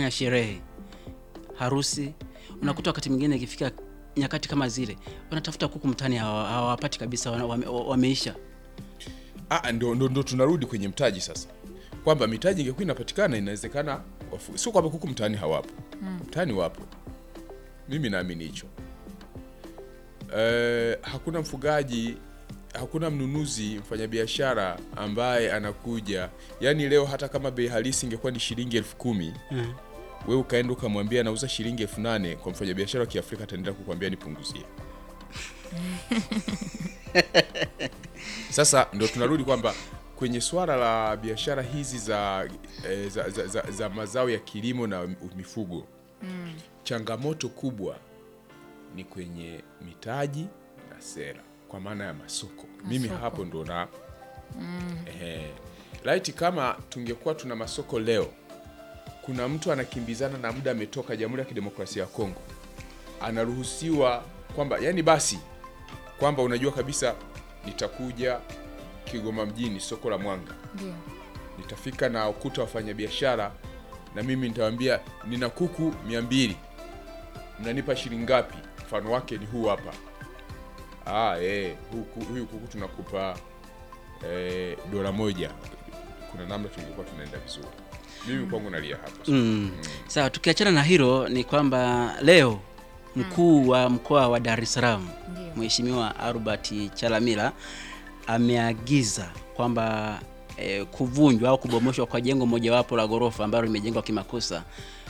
kufanya sherehe, harusi. Unakuta wakati mwingine ikifika nyakati kama zile, wanatafuta kuku mtaani hawa- hawapati kabisa, wana- wame, wameisha. Ah, ndo, ndo, ndo tunarudi kwenye mtaji sasa, kwamba mitaji ingekuwa inapatikana inawezekana, wafu- sio kwamba kuku mtaani hawapo, mtaani wapo. Mimi naamini hicho. Eh, hakuna mfugaji, hakuna mnunuzi, mfanyabiashara ambaye anakuja, yaani leo hata kama bei halisi ingekuwa ni shilingi elfu kumi Mm. we ukaenda ukamwambia nauza shilingi elfu nane kwa mfanyabiashara wa Kiafrika ataendelea kukwambia nipunguzie. Sasa ndo tunarudi kwamba kwenye swala la biashara hizi za, eh, za, za, za, za mazao ya kilimo na mifugo changamoto kubwa ni kwenye mitaji na sera, kwa maana ya masoko. Mimi hapo ndo na eh, laiti kama tungekuwa tuna masoko leo, kuna mtu anakimbizana na muda ametoka Jamhuri ya Kidemokrasia ya Kongo, anaruhusiwa kwamba yani basi kwamba unajua kabisa nitakuja Kigoma mjini, soko la Mwanga, Ndio. nitafika na ukuta wafanyabiashara, na mimi nitawaambia nina kuku mia mbili, mnanipa shilingi ngapi? Mfano wake ni huu hapa. Ah, eh, huyu ku- huyu kuku tunakupa eh, dola moja. Kuna namna tungekuwa tunaenda vizuri. Mimi kwangu nalia hapo. Mm. Sawa, tukiachana na hilo ni kwamba leo mkuu wa mkoa wa Dar es Salaam Ndio. Mheshimiwa Albert Chalamila ameagiza kwamba eh, kuvunjwa au kubomoshwa kwa jengo mojawapo la ghorofa ambalo limejengwa kimakosa,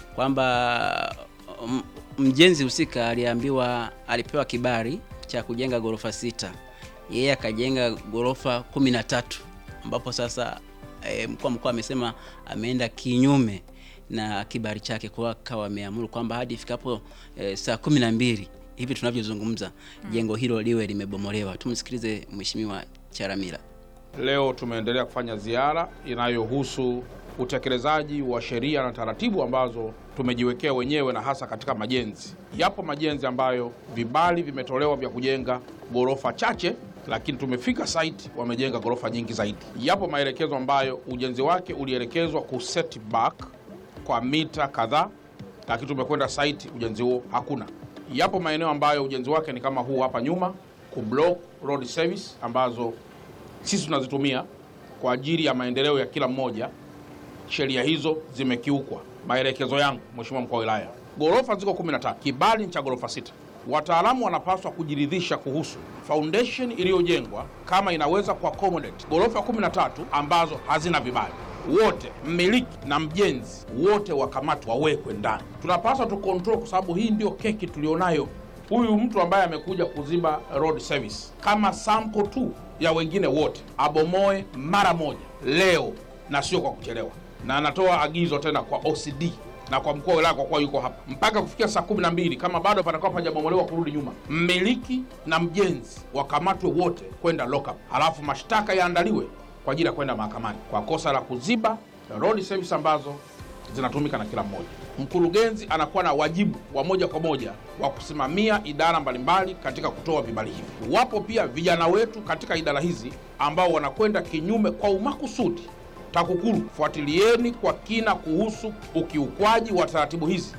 kwamba m- mjenzi husika aliambiwa, alipewa kibali cha kujenga ghorofa sita, yeye akajenga ghorofa kumi na tatu ambapo sasa e, mkuu wa mkoa amesema ameenda kinyume na kibali chake, kwa akawa ameamuru kwamba hadi ifikapo e, saa kumi na mbili hivi tunavyozungumza jengo hilo liwe limebomolewa. Tumsikilize Mheshimiwa Charamila. Leo tumeendelea kufanya ziara inayohusu utekelezaji wa sheria na taratibu ambazo tumejiwekea wenyewe na hasa katika majenzi. Yapo majenzi ambayo vibali vimetolewa vya kujenga ghorofa chache, lakini tumefika site wamejenga ghorofa nyingi zaidi. Yapo maelekezo ambayo ujenzi wake ulielekezwa ku set back kwa mita kadhaa, lakini tumekwenda site ujenzi huo hakuna. Yapo maeneo ambayo ujenzi wake ni kama huu hapa nyuma, ku block road service ambazo sisi tunazitumia kwa ajili ya maendeleo ya kila mmoja. Sheria hizo zimekiukwa. Maelekezo yangu, Mheshimiwa mkuu wa wilaya, ghorofa ziko 13, kibali ni cha ghorofa sita. Wataalamu wanapaswa kujiridhisha kuhusu foundation iliyojengwa kama inaweza kuaccommodate ghorofa 13 ambazo hazina vibali. Wote mmiliki na mjenzi wote wakamatwa, wawekwe ndani. Tunapaswa tu control, kwa sababu hii ndio keki tulionayo huyu mtu ambaye amekuja kuziba road service kama sample tu ya wengine wote abomoe mara moja leo na sio kwa kuchelewa, na anatoa agizo tena kwa OCD na kwa mkuu wa wilaya kwa kuwa yuko hapa mpaka kufikia saa kumi na mbili kama bado panakuwa pajabomolewa kurudi nyuma, mmiliki na mjenzi wakamatwe wote kwenda lockup, halafu mashtaka yaandaliwe kwa ajili ya kwenda mahakamani kwa kosa la kuziba road service ambazo zinatumika na kila mmoja. Mkurugenzi anakuwa na wajibu wa moja kwa moja wa kusimamia idara mbalimbali katika kutoa vibali hivi. Wapo pia vijana wetu katika idara hizi ambao wanakwenda kinyume kwa umakusudi. TAKUKURU, fuatilieni kwa kina kuhusu ukiukwaji wa taratibu hizi.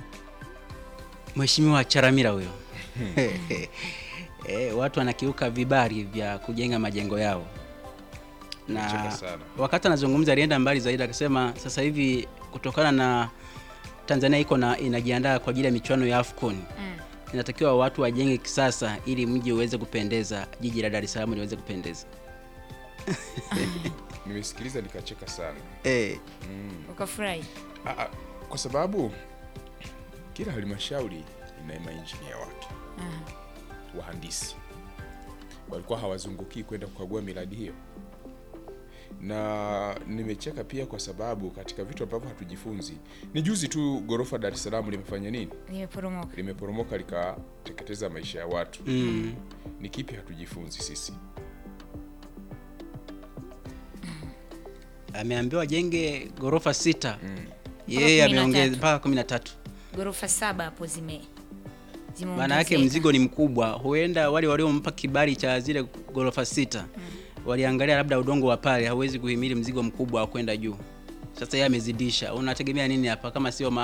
Mheshimiwa Charamila huyo e, watu wanakiuka vibali vya kujenga majengo yao na Nacheka sana. wakati anazungumza alienda mbali zaidi akasema sasa hivi kutokana na Tanzania iko na inajiandaa kwa ajili ya michuano ya AFCON inatakiwa watu wajenge kisasa ili mji uweze kupendeza, jiji la Dar es Salaam liweze kupendeza. Nimesikiliza nikacheka sana. Eh, Ukafurahi. Ah, ah, kwa sababu kila halmashauri ina mainjinia wake wahandisi walikuwa hawazungukii kwenda kukagua miradi hiyo, na nimecheka pia kwa sababu katika vitu ambavyo hatujifunzi ni juzi tu ghorofa Dar es Salaam limefanya nini? Nimeporomoka. Limeporomoka likateketeza maisha ya watu. mm, Ni kipi hatujifunzi sisi? ameambiwa ajenge ghorofa sita Mm. yeye kumi na ameongeza tatu. mpaka kumi na tatu. Ghorofa saba hapo zime Maana yake zimeongezeka. mzigo ni mkubwa, huenda wale waliompa kibali cha zile ghorofa sita waliangalia labda udongo wa pale hauwezi kuhimili mzigo mkubwa wa kwenda juu. Sasa yeye amezidisha, unategemea nini hapa kama sio ma